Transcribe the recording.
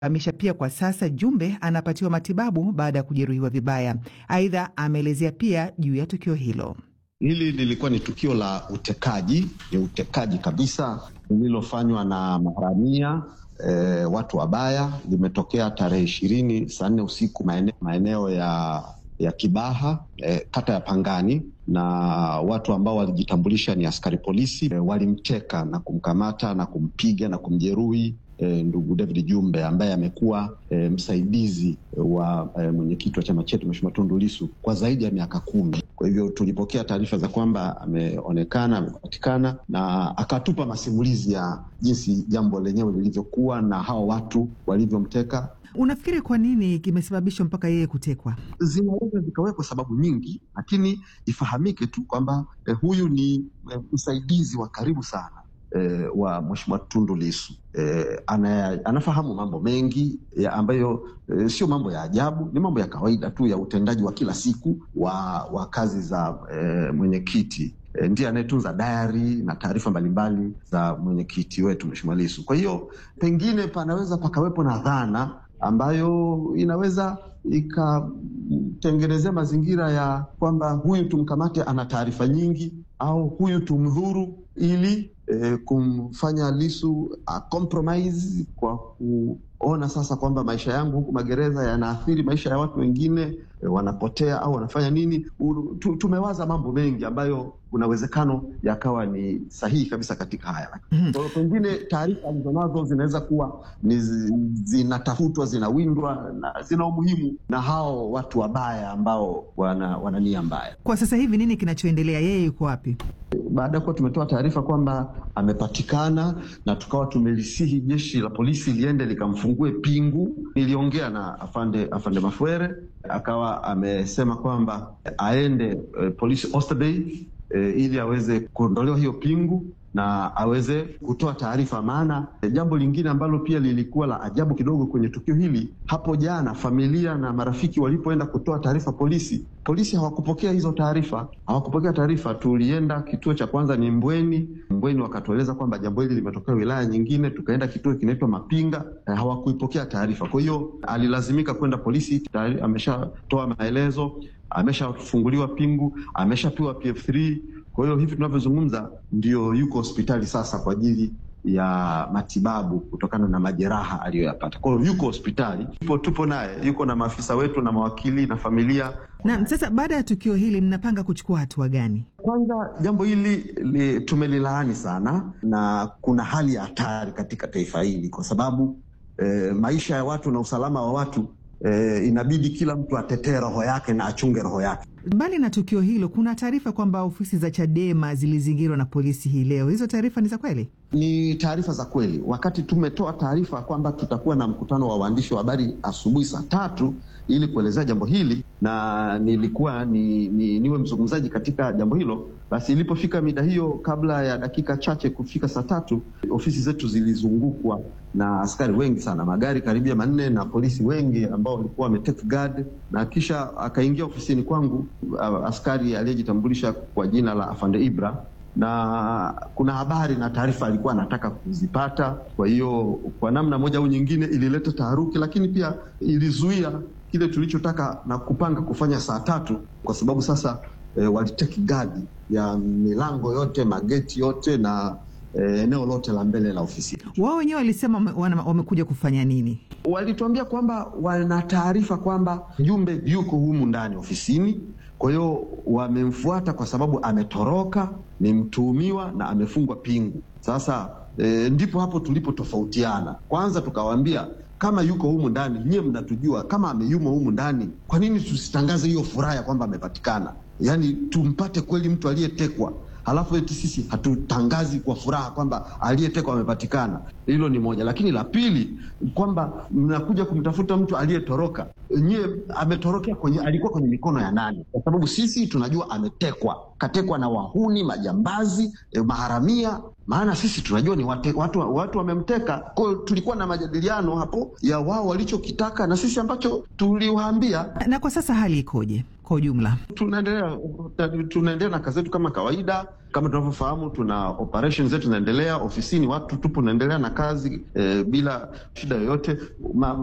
Amisha pia kwa sasa Jumbe anapatiwa matibabu baada ya kujeruhiwa vibaya. Aidha, ameelezea pia juu ya tukio hilo. Hili lilikuwa ni tukio la utekaji, ni utekaji kabisa lililofanywa na maharamia e, watu wabaya. Limetokea tarehe ishirini saa nne usiku maeneo, maeneo ya ya Kibaha e, kata ya Pangani, na watu ambao walijitambulisha ni askari polisi e, walimteka na kumkamata na kumpiga na kumjeruhi E, ndugu David Jumbe ambaye amekuwa e, msaidizi wa e, mwenyekiti wa chama chetu Mheshimiwa Tundu Lissu kwa zaidi ya miaka kumi. Kwa hivyo tulipokea taarifa za kwamba ameonekana, amepatikana na akatupa masimulizi ya jinsi jambo lenyewe lilivyokuwa na hao watu walivyomteka. Unafikiri kwa nini kimesababishwa mpaka yeye kutekwa? Zinaweza zikawekwa sababu nyingi, lakini ifahamike tu kwamba e, huyu ni e, msaidizi wa karibu sana E, wa Mheshimiwa Tundu Lissu e, ana, anafahamu mambo mengi ya ambayo e, sio mambo ya ajabu, ni mambo ya kawaida tu ya utendaji wa kila siku wa, wa kazi za e, mwenyekiti e, ndiye anayetunza dayari na taarifa mbalimbali za mwenyekiti wetu Mheshimiwa Lissu. Kwa hiyo pengine panaweza pakawepo na dhana ambayo inaweza ikatengenezea mazingira ya kwamba huyu tumkamate, ana taarifa nyingi, au huyu tumdhuru ili E, kumfanya Lissu a compromise kwa kuona sasa kwamba maisha yangu huku magereza yanaathiri maisha ya watu wengine, e, wanapotea au wanafanya nini. U, tu, tumewaza mambo mengi ambayo kuna uwezekano yakawa ni sahihi kabisa katika haya. Kwa hiyo pengine taarifa alizonazo zinaweza kuwa ni zinatafutwa, zinawindwa na zina umuhimu na hao watu wabaya ambao wana, wana nia mbaya. Kwa sasa hivi nini kinachoendelea? Yeye yuko wapi? Baada ya kuwa tumetoa taarifa kwamba amepatikana na tukawa tumelisihi jeshi la polisi liende likamfungue pingu, niliongea na afande afande Mafwere akawa amesema kwamba aende e, polisi Oysterbay e, ili aweze kuondolewa hiyo pingu na aweze kutoa taarifa. Maana jambo lingine ambalo pia lilikuwa la ajabu kidogo kwenye tukio hili, hapo jana familia na marafiki walipoenda kutoa taarifa polisi, polisi hawakupokea hizo taarifa, hawakupokea taarifa. Tulienda kituo cha kwanza ni Mbweni, Mbweni wakatueleza kwamba jambo hili limetokea wilaya nyingine. Tukaenda kituo kinaitwa Mapinga, hawakuipokea taarifa. Kwa hiyo alilazimika kwenda polisi, ameshatoa maelezo, ameshafunguliwa pingu, ameshapewa PF3 kwa hiyo hivi tunavyozungumza ndio yuko hospitali sasa kwa ajili ya matibabu kutokana na majeraha aliyoyapata. Kwa hiyo yuko hospitali, tupo, tupo naye, yuko na maafisa wetu na mawakili na familia. Na sasa baada ya tukio hili mnapanga kuchukua hatua gani? Kwanza jambo hili li, tumelilaani sana, na kuna hali ya hatari katika taifa hili kwa sababu eh, maisha ya watu na usalama wa watu eh, inabidi kila mtu atetee roho yake na achunge roho yake. Mbali na tukio hilo, kuna taarifa kwamba ofisi za Chadema zilizingirwa na polisi hii leo. Hizo taarifa ni za kweli? Ni taarifa za kweli. Wakati tumetoa taarifa kwamba tutakuwa na mkutano wa waandishi wa habari asubuhi saa tatu ili kuelezea jambo hili na nilikuwa ni, ni, niwe mzungumzaji katika jambo hilo, basi ilipofika mida hiyo, kabla ya dakika chache kufika saa tatu, ofisi zetu zilizungukwa na askari wengi sana, magari karibia manne na polisi wengi ambao walikuwa wametake guard, na kisha akaingia ofisini kwangu askari aliyejitambulisha kwa jina la Afande Ibra na kuna habari na taarifa alikuwa anataka kuzipata. Kwa hiyo kwa namna moja au nyingine ilileta taharuki, lakini pia ilizuia kile tulichotaka na kupanga kufanya saa tatu, kwa sababu sasa e, waliteki gadi ya milango yote, mageti yote na e, eneo lote la mbele la ofisi. Wao wenyewe walisema wamekuja kufanya nini? Walituambia kwamba wana taarifa kwamba Jumbe yuko humu ndani ofisini kwa hiyo wamemfuata kwa sababu ametoroka, ni mtuhumiwa na amefungwa pingu. Sasa e, ndipo hapo tulipotofautiana. Kwanza tukawaambia kama yuko humu ndani, nyie mnatujua kama ameyumo humu ndani, kwa nini tusitangaze hiyo furaha ya kwamba amepatikana? Yaani tumpate kweli mtu aliyetekwa, halafu eti sisi hatutangazi kwa furaha kwamba aliyetekwa amepatikana. Hilo ni moja, lakini la pili kwamba mnakuja kumtafuta mtu aliyetoroka. Nyie ametorokea kwenye, alikuwa kwenye mikono ya nani? Kwa sababu sisi tunajua ametekwa katekwa na wahuni, majambazi, eh, maharamia maana sisi tunajua ni wate, watu watu wamemteka. Kwa hiyo tulikuwa na majadiliano hapo ya wao walichokitaka na sisi ambacho tuliwaambia. Na kwa sasa hali ikoje kwa ujumla? Tunaendelea tunaendelea na kazi zetu kama kawaida. Kama tunavyofahamu, tuna operation zetu zinaendelea ofisini, watu tupo naendelea na kazi eh, bila shida yoyote.